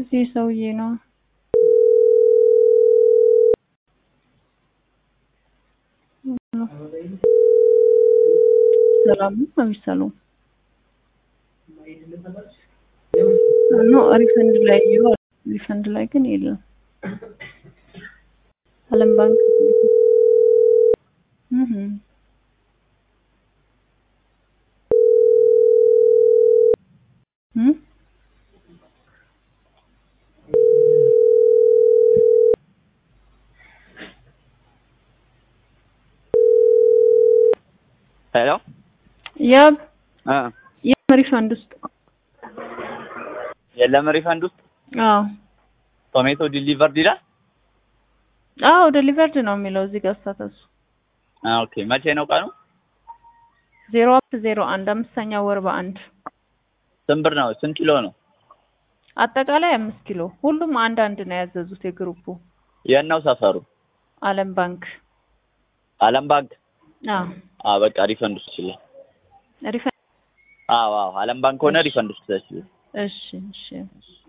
የዚህ ሰውዬ ነው። ሰላም ነው የሚሰለው ኖ ሪፈንድ ላይ ይዋል ሪፈንድ ላይ ግን የለም። አለም ባንክ እህ እህ ሄሎ ያብ እ የም ሪፈንድ ውስጥ የለም ሪፈንድ ውስጥ አዎ ቶሜቶ ዲሊቨርድ ይላል። አዎ ዴሊቨርድ ነው የሚለው እዚህ ጋር ስታተሱ አ ኦኬ መቼ ነው ቀኑ? ዜሮ አምስት ዜሮ አንድ አምስተኛ ወር በአንድ ስንት ብር ነው? ስንት ኪሎ ነው? አጠቃላይ አምስት ኪሎ ሁሉም አንድ አንድ ነው ያዘዙት የግሩፑ የት ነው ሰፈሩ? አለም ባንክ አለም ባንክ። አዎ አ በቃ ሪፈንድ ውስጥ ይችላል። ሪፈንድ አዎ አዎ አለም ባንክ ሆነ ሪፈንድ ውስጥ ይችላል። እሺ እሺ